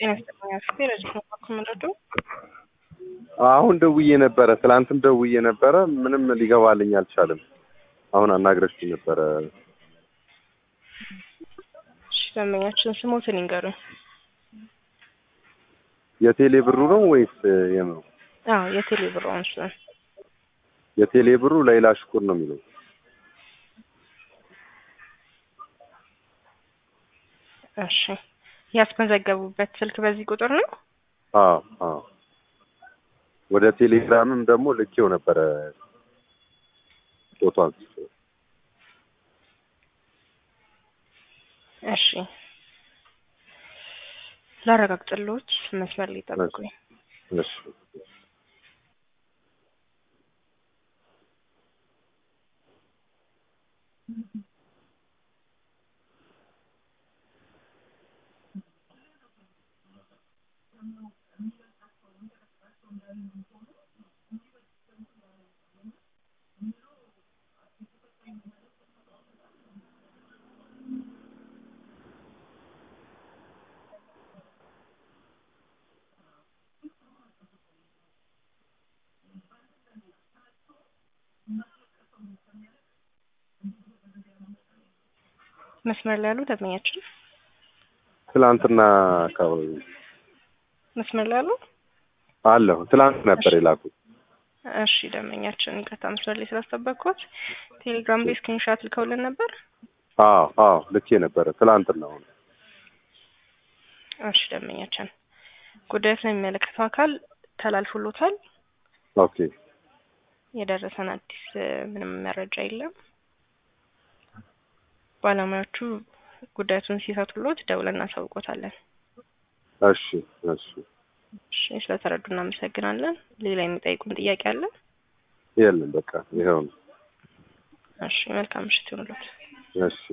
ጤና ይስጥልኝ አክስቴ ረጅት ነው ምንረዱ አሁን ደውዬ ነበረ፣ ትላንትም ደውዬ ነበረ። ምንም ሊገባልኝ አልቻለም። አሁን አናግረሽኝ ነበረ። እሺ ደንበኛችን ስሞትን ይንገሩኝ። የቴሌ ብሩ ነው ወይስ የምኑ? አዎ የቴሌ ብር አንሱን። የቴሌ ብሩ ሌላ ሽኩር ነው የሚለው። እሺ ያስመዘገቡበት ስልክ በዚህ ቁጥር ነው? አዎ አዎ። ወደ ቴሌግራምም ደግሞ ልኬው ነበረ ፎቶ አንስቶ። እሺ ላረጋግጥልዎት፣ መስመር ላይ ጠብቁኝ። እሺ መስመር ላይ ያሉ ደንበኛችን ትላንትና አካባቢ መስመር ላይ ያሉ አለሁ። ትላንት ነበር የላኩት። እሺ ደንበኛችን ይቅርታ መስመር ላይ ስላስጠበቅኩት ቴሌግራም ላይ ስክሪንሻት ልከውልን ነበር። አዎ አዎ ልኬ ነበረ ትላንትና። አሁን እሺ ደንበኛችን ጉዳዩ ስለሚመለከተው አካል ተላልፎሎታል። ኦኬ የደረሰን አዲስ ምንም መረጃ የለም። ባለሙያዎቹ ጉዳዩን ሲፈቱሎት ደውለን እናሳውቆታለን። እሺ እሺ እሺ ስለተረዱ እናመሰግናለን። ሌላ የሚጠይቁን ጥያቄ አለ? የለም በቃ ይኸው ነው። እሺ መልካም ምሽት ይሁንልዎት። እሺ